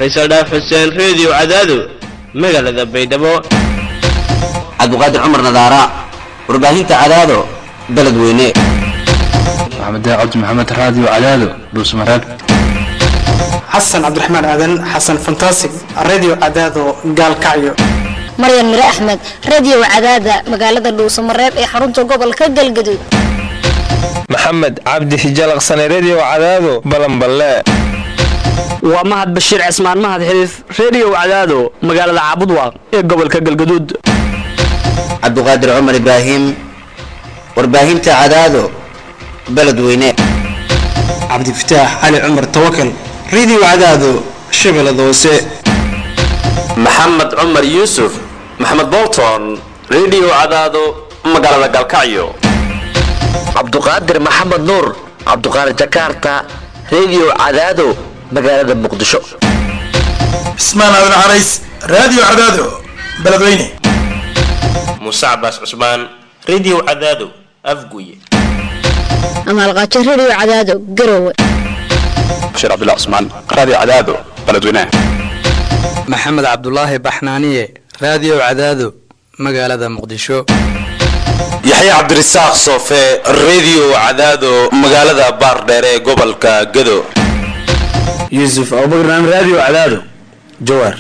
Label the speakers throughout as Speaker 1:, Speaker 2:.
Speaker 1: faysal dhaaf xuseen reediyo cadaado magaalada baydhabo
Speaker 2: cabdiqaadir cumar nadaara warbaahinta cadaado beledweyne
Speaker 3: maxamed cabdi maxamed raadiyo cadaado dhuusmareeb
Speaker 4: xasan cabdiraxmaan aadan xasan fantasig radio cadaado gaalkacyo
Speaker 5: maryan mire axmed radio cadaada magaalada dhuusamareeb ee xarunta gobolka galgaduud
Speaker 6: maxamed cabdi hijalaqsane redio cadaado balanballe
Speaker 7: waa mahad bashiir cismaan mahad xiliif redio cadaado magaalada caabudwaaq ee gobolka galgaduud
Speaker 2: cabdiqaadir cumar ibraahim warbaahinta cadaado beledweyne
Speaker 4: cabdifataax cali cumar tawakal radio cadaado shabeellada hoose
Speaker 8: maxamed cumar yuusuf maxamed bolton redio cadaado magaalada galkacyo
Speaker 9: cabduqaadir maxamed nuur cabduqaadir jakarta redio cadaado magaalada muqdisho
Speaker 10: cismaan aadan carays radio cadaado beledweyne
Speaker 11: muuse cabaas cusmaan redio cadaado afguye
Speaker 5: amaalqaajo redio cadaado garowe
Speaker 12: bashiir cabdullah cusmaan radio cadaado beledweyne
Speaker 13: maxamed cabdulaahi baxnaaniye radio cadaado magaalada muqdisho
Speaker 14: yaxya cabdirasaaq soofe redio cadaado magaalada baardheer ee gobolka gado
Speaker 15: yuusuf abubakar radio cadaado jawaar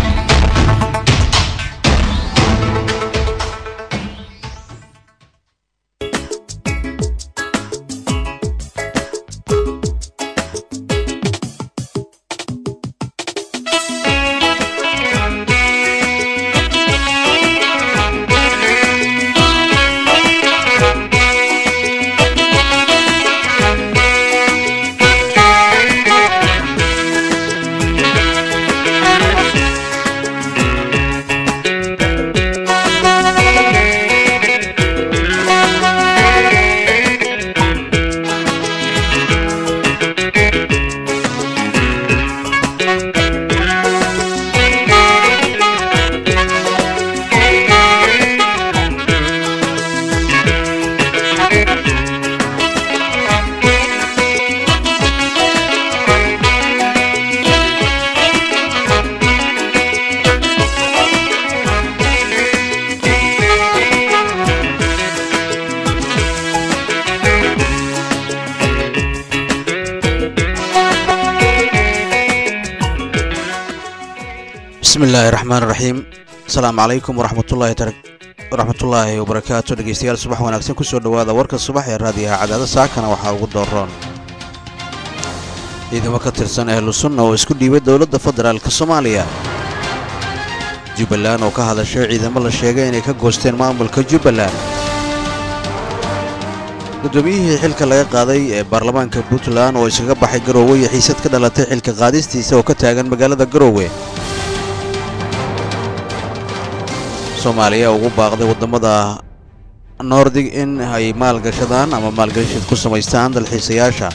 Speaker 16: bismillaahi raxmaan raxiim asalaamu calaykum waraxmatullaahi wabarakaatu dhegeystayaal subax wanaagsan kusoo dhowaada warka subax ee raadiyaha cadaada saakana waxaa ugu dooroon ciidamo ka tirsan ahlu sunna oo isku dhiibay dowladda federaalk soomaaliya jubbaland oo ka hadashay ciidamo la sheegay inay ka goosteen maamulka jubbaland guddoomiyihii xilka laga qaaday ee baarlamaanka puntland oo iskaga baxay garoowe iyo xiisad ka dhalatay xilka qaadistiisa oo ka taagan magaalada garoowe soomaaliya ugu baaqday waddamada noordig in ay maalgashadaan ama maalgelishad ku samaystaan dalxiisayaasha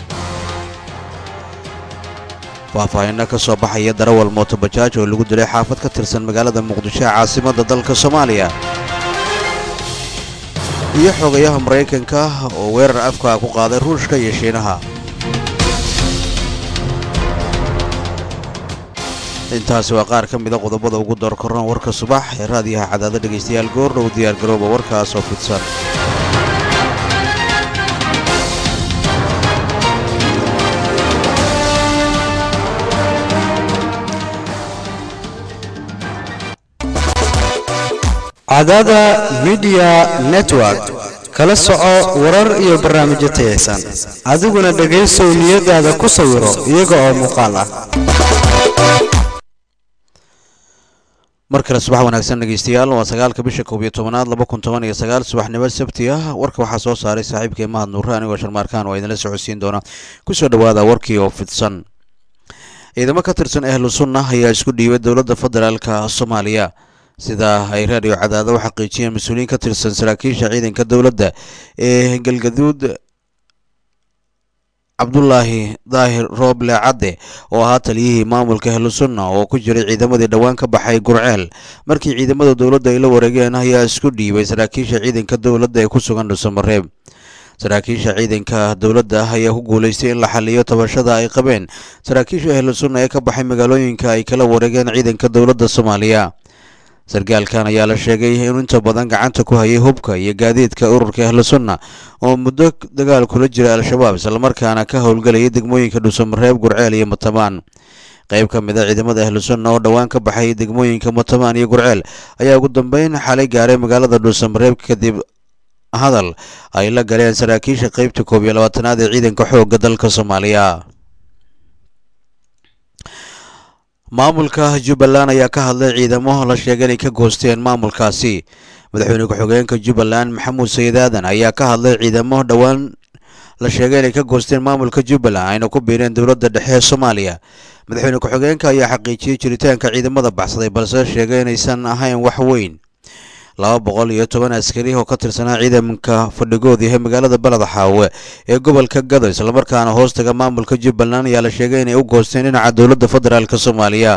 Speaker 16: faahfaahinno ka soo baxaya darawal mootobajaaj oo lagu dilay xaafad ka tirsan magaalada muqdisho ee caasimadda dalka soomaaliya iyo xogayaha maraykanka oo weerar afkaa ku qaaday ruushka iyo shiinaha intaasi waa qaar ka mida qodobada ugu doorkorran warka subax ee raadiyaha cadaada dhegaystayaal goordhow diyaargarooba warkaas oo fidsan
Speaker 17: cadaada midiya network kala soco warar iyo barnaamijyo tayaysan adiguna dhegaysow niyadaada ku sawiro iyaga oo muuqaal ah
Speaker 16: mar kale subax wanaagsan dhegeystayaal waa sagaalka bisha koob iyo tobanaad laba kun toban iyo sagaal subaxnimo sabti ah warka waxaa soo saaray saaxiibkii mahad nuure anigoo sharmaarkaan oo idinla socodsiin doona kusoo dhowaada warkii oo fidsan ciidamo ka tirsan ahlu sunna ayaa isku dhiibay dowladda federaalka soomaaliya sida ay raadiyo cadaado u xaqiijiyeen mas-uuliyiin ka tirsan saraakiisha ciidanka dowladda ee galgaduud cabdulaahi daahir rooble cadde oo ahaa taliyihii maamulka ahlusunna oo ku jiray ciidamadii dhowaan ka baxay gurceel markii ciidamada dowladda ay la wareegeen ayaa isku dhiibay saraakiisha ciidanka dowladda ee ku sugan dhuusamareeb saraakiisha ciidanka dowladda ayaa ku guulaystay in la xaliyo tabashada ay qabeen saraakiisha ahlu sunna ee ka baxay magaalooyinka ay kala wareegeen ciidanka dowladda soomaaliya sarkaalkan ayaa la sheegay inuu inta badan gacanta ku hayay hubka iyo gaadiidka ururka ahlu sunna oo muddo dagaal kula jira al-shabaab islamarkaana ka howlgelayay degmooyinka dhuusamareeb gurceel iyo matamaan qayb ka mid a ciidamada ahlu sunna oo dhowaan ka baxay degmooyinka matamaan iyo gurceel ayaa ugu dambeyn xalay gaaray magaalada dhuusamareeb kadib hadal ay la galeen saraakiisha qeybta koob iyo labaatanaad ee ciidanka xoogga dalka soomaaliya maamulka jubbaland ayaa ka hadlay ciidamo la sheegay inay ka goosteen maamulkaasi madaxweyne ku-xigeenka jubbaland maxamuud sayid aadan ayaa ka hadlay ciidamo dhowaan la sheegay inay ka goosteen maamulka jubbaland ayna ku biireen dowladda dhexe ee soomaaliya madaxweyne ku-xigeenka ayaa xaqiijiyey jiritaanka ciidamada baxsaday balse sheegay inaysan ahayn wax weyn laba boqol iyo toban askari oo ka tirsanaa ciidanka fadhigood yahay magaalada baled xaawe ee gobolka gado islamarkaana hoostaga maamulka jubbaland ayaa la sheegay inay u goosteen dhinaca dowladda federaalk soomaaliya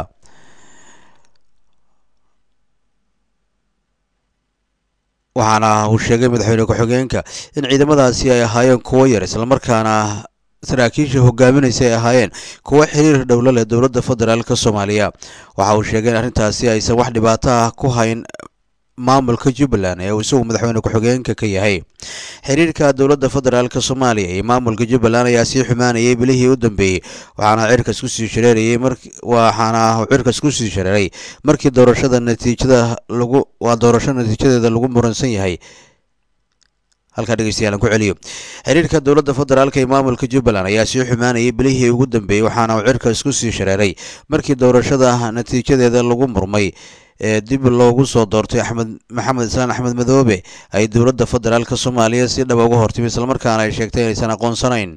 Speaker 16: waxaana uu sheegay madaxweyne ku-xigeenka in ciidamadaasi ay ahaayeen kuwo yar islamarkaana saraakiisha hogaaminaysa ay ahaayeen kuwo xiriir dhowlo leh dowladda federaalk soomaaliya waxa uu sheegay in arrintaasi aysan wax dhibaato ah ku hayn maamulka jubbaland ee uu isagu madaxweyne ku-xigeenka ka yahay xiriirka dowladda federaalk soomaaliya iyo maamulka jubbaland ayaa sii xumaanayay bilihii u dambeeyey waxaana cirkas kusii shareerayay waxaana cirkas kusii shareeray markii doorashada natiijada lagu waa doorasho natiijadeeda lagu muransan yahay halkaa dhegeystayaal aan ku celiyo xiriirka dowladda federaalk iyo maamulka jubbaland ayaa sii xumaanayay bilihii ugu dambeeyey waxaana uu cirkas kusii shareeray markii doorashada natiijadeeda lagu murmay ee dib loogu soo doortay axmed maxamed islaan axmed madoobe ay dowladda federaalk soomaaliya si dhaba uga hortimi islamarkaana ay sheegtay inaysan aqoonsanayn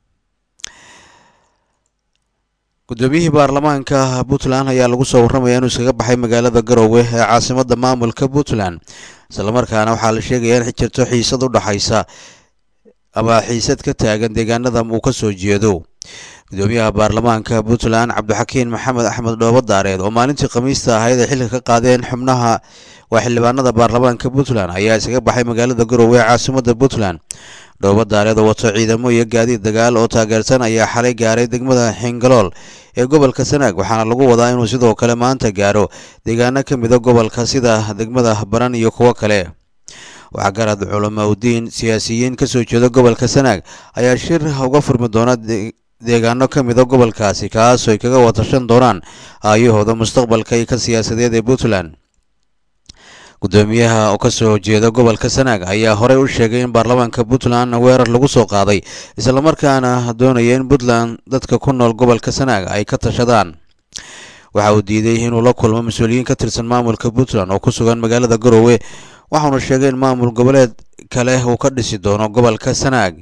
Speaker 16: guddoomiyihii baarlamaanka puntland ayaa lagu soo warramaya inuu iskaga baxay magaalada garowe ee caasimadda maamulka puntland islamarkaana waxaa la sheegaya in jirto xiisad u dhaxaysa ama xiisad ka taagan deegaanada uu ka soo jeedo gudoomiyaha baarlamaanka puntland cabdixakiin maxamed axmed dhoobo daareed oo maalintii khamiista ahayd ay xilka ka qaadeen xubnaha waa xildhibaanada baarlamaanka puntland ayaa iskaga baxay magaalada garowe ee caasimadda puntland dhoobo daareed oo wato ciidamo iyo gaadiid dagaal oo taageersan ayaa xalay gaaray degmada xingalool ee gobolka sanaag waxaana lagu wadaa inuu sidoo kale maanta gaaro deegaano ka mida gobolka sida degmada baran iyo kuwo kale waxaa garad culamaudiin siyaasiyiin kasoo jeeda gobolka sanaag ayaa shir uga furmi doona deegaano ka mida gobolkaasi kaasoo ay kaga watashan doonaan aayahooda mustaqbalka iyo ka siyaasadeed ee puntland gudoomiyaha oo kasoo jeeda gobolka sanaag ayaa horey u sheegay in baarlamaanka puntland weerar lagu soo qaaday islamarkaana doonaya in puntland dadka ku nool gobolka sanaag ay ka tashadaan waxa uu diiday inuu la kulmo mas-uuliyiin ka tirsan maamulka puntland oo ku sugan magaalada garowe waxauna sheegay in maamul goboleed kale uu ka dhisi doono gobolka sanaag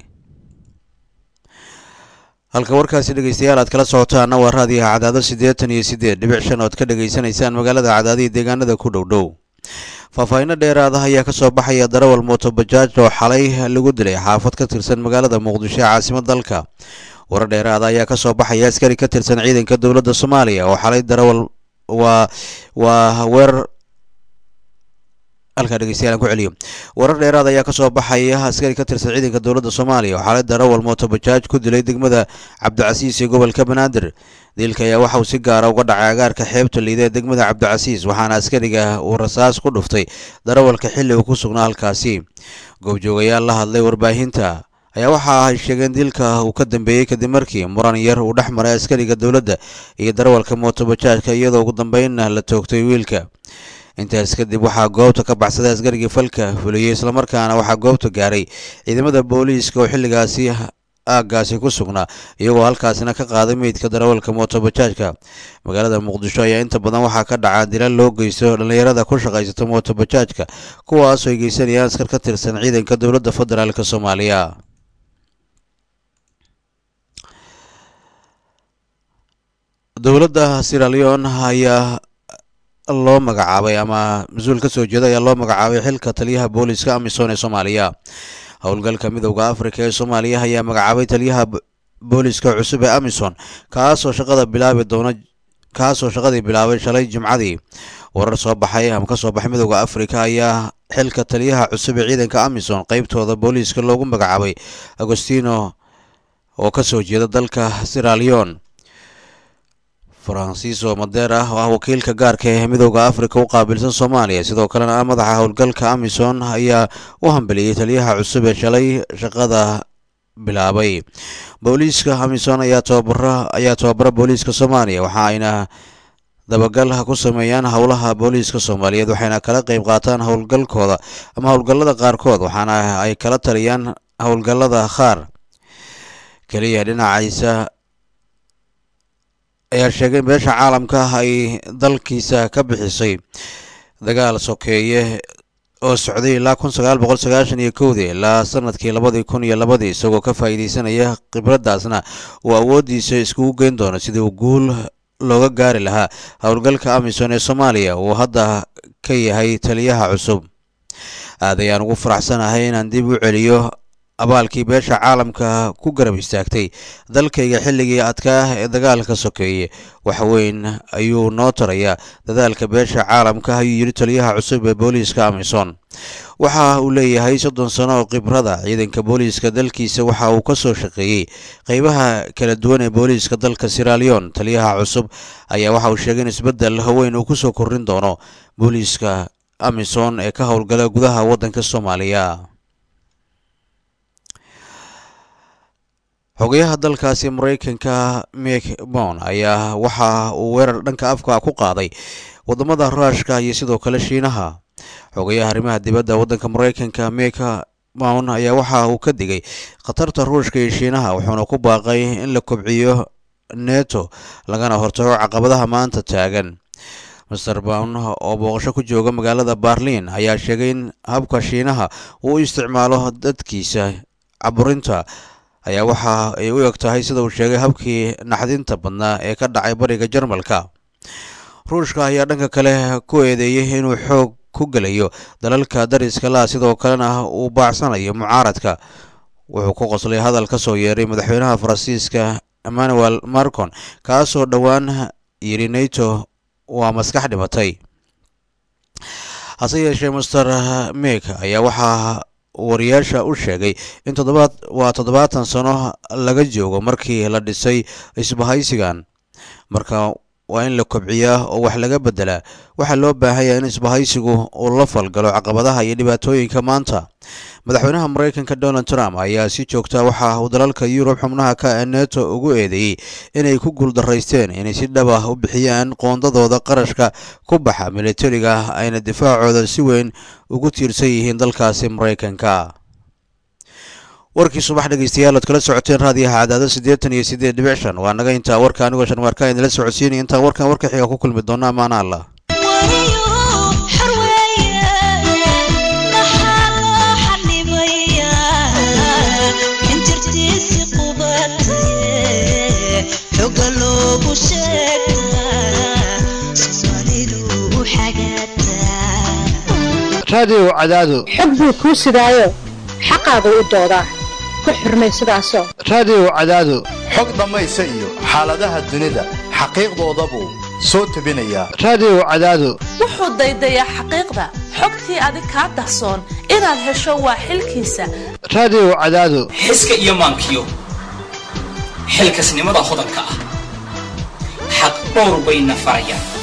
Speaker 16: halka warkaasi dhegeystayaal aad kala socotaana waa raadiyaha cadaado siddeetan iyo siddeed dhibic shan ood ka dhegaysanaysaan magaalada cadaadihii deegaanada ku dhow dhow faahfaahinno dheeraada ayaa ka soo baxaya darawal mootobajaaj oo xalay lagu dilay xaafad ka tirsan magaalada muqdisho ee caasimad dalka warar dheeraada ayaa ka soo baxaya askari ka tirsan ciidanka dowladda soomaaliya oo xalay darawal waa waa weerar halkaa dhegeystayaal aan ku celiyo warar dheeraad ayaa ka soo baxaya askari ka tirsan ciidanka dowladda soomaaliya oo xaalad darawal mootobajaaj ku dilay degmada cabdicasiis ee gobolka banaadir dilka ayaa waxa uu si gaara uga dhacay agaarka xeebta liida ee degmada cabdicasiis waxaana askariga uu rasaas ku dhuftay darawalka xilli uu ku sugnaa halkaasi goobjoogayaal la hadlay warbaahinta ayaa waxa ay sheegeen dilka uu ka dambeeyey kadib markii muran yar uu dhex maray askariga dowladda iyo darawalka mootobajaajka iyadoo ugu dambeynna la toogtay wiilka intaas kadib waxaa goobta ka baxsaday askarigii falka fuliyey islamarkaana waxaa goobta gaaray ciidamada booliiska oo xilligaasi aaggaasi ku sugnaa iyagoo halkaasina ka qaaday meydka darawalka mootobajaajka magaalada muqdisho ayaa inta badan waxaa ka dhaca dilal loo geysto dhallinyarada ku shaqaysata mootobajaajka kuwaasoo ay geysanayaan askar ka tirsan ciidanka dowladda federaalk soomaaliya dowladda siraleon ayaa loo magacaabay ama mas-uul ka soo jeeda ayaa loo magacaabay xilka taliyaha booliska amisom ee soomaaliya howlgalka midowda afrika ee soomaaliya ayaa magacaabay taliyaha booliska cusub ee amisom kaasoo shaqada bilaabi doona kaasoo shaqadii bilaabay shalay jimcadii warar soo baxay ama kasoo baxay midooda afrika ayaa xilka taliyaha cusub ee ciidanka amisom qeybtooda booliiska loogu magacaabay agostino oo kasoo jeeda dalka siralion faransiiso madeer ah oo ah wakiilka gaarka ee midooda afrika u qaabilsan soomaaliya sidoo kalena ah madaxa howlgalka amisom ayaa u hambeliyey taliyaha cusub ee shalay shaqada bilaabay booliiska amisom ayaa tababara ayaa tababara booliiska soomaaliya waxa ayna dabagal ku sameeyaan howlaha booliiska soomaaliyeed waxayna kala qeyb qaataan howlgalkooda ama howlgallada qaarkood waxaana ay kala taliyaan howlgallada qaar keliya dhinaciisa ayaa sheegay beesha caalamka ay dalkiisa ka bixisay dagaal sokeeye oo socday ilaa kun sagaal boqol sagaashan iyo kowdii ilaa sanadkii labadii kun iyo labadii isagoo ka faa'iideysanaya khibraddaasna uu awooddiisa iskugu geyn doono sidii uu guul looga gaari lahaa howlgalka amisom ee soomaaliya uu hadda ka yahay taliyaha cusub aad ayaan ugu faraxsanahay inaan dib u celiyo abaalkii beesha caalamka ku garab istaagtay dalkayga xilligii adkaa ee dagaalka sokeeye wax weyn ayuu noo tarayaa dadaalka beesha caalamka ayuu yidhi taliyaha cusub ee booliiska amisom waxa uu leeyahay soddon sano oo khibrada ciidanka booliiska dalkiisa waxa uu ka soo shaqeeyey qeybaha kala duwan ee booliiska dalka siralion taliyaha cusub ayaa waxa uu sheegay in isbeddel weyn uu kusoo kordhin doono booliiska amisom ee ka howlgala gudaha waddanka soomaaliya xogayaha dalkaasi mareykanka mek bon ayaa waxa uu weerar dhanka afka ku qaaday wadamada ruushka iyo sidoo kale shiinaha xogayaha arrimaha dibadda waddanka mareykanka mek bon ayaa waxa uu ka digay khatarta ruushka iyo shiinaha wuxuuna ku baaqay in la kobciyo neto lagana hortago caqabadaha maanta taagan master bon oo booqasho ku jooga magaalada barliin ayaa sheegay in habka shiinaha uu u isticmaalo dadkiisa caburinta ayaa waxa ay u eg tahay sida uu sheegay habkii naxdinta badnaa ee ka dhacay bariga jarmalka ruushka ayaa dhanka kale ku eedeeyey inuu xoog ku gelayo dalalka dariska laha sidoo kalena uu baacsanayo mucaaradka wuxuu ku qoslay hadal ka soo yeeray madaxweynaha faransiiska emmanuel marcon kaasoo dhowaan yidhi nato waa maskax dhimatay hase yeeshee master mek ayaa waxaa wariyaasha u sheegay in toddobaad waa toddobaatan sano laga joogo markii la dhisay isbahaysigan marka waa in la kobciyaa oo wax laga beddelaa waxaa loo baahanya in isbahaysigu uu la falgalo caqabadaha iyo dhibaatooyinka maanta madaxweynaha mareykanka donald trump ayaa si joogta waxa uu dalalka yurub xubnaha ka ee neto ugu eedeeyey inay ku guuldaraysteen inay si dhab ah u bixiyaan qoondadooda qarashka ku baxa militariga ayna difaacooda si weyn ugu tiirsan yihiin dalkaasi mareykanka warkii subax dhegeystayaal ood kala socoteen raadiyaha cadaado siddeetan iyo siddeed dhibic shan waa naga intaa warka anigoo sharmaarka idinla socodsiinaya intaan warkan warka xiga ku kulmi doona amaana allah
Speaker 17: raadiyow cadaado
Speaker 18: xog buu kuu sidaayo xaqaagu u doodaa ku xurmay sidaasoo
Speaker 17: raadiyow cadaado
Speaker 19: xog dhammaysa iyo xaaladaha dunida xaqiiqdoodabuu soo tebinayaa
Speaker 17: raadiyow cadaado
Speaker 20: wuxuu daydayaa xaqiiqda xogtii adig kaa dahsoon inaad hesho waa xilkiisa
Speaker 17: raadiyow cadaado
Speaker 21: xiska iyo maankiyo xilkasnimada hodanka ah xaq dhowr bayna farayaan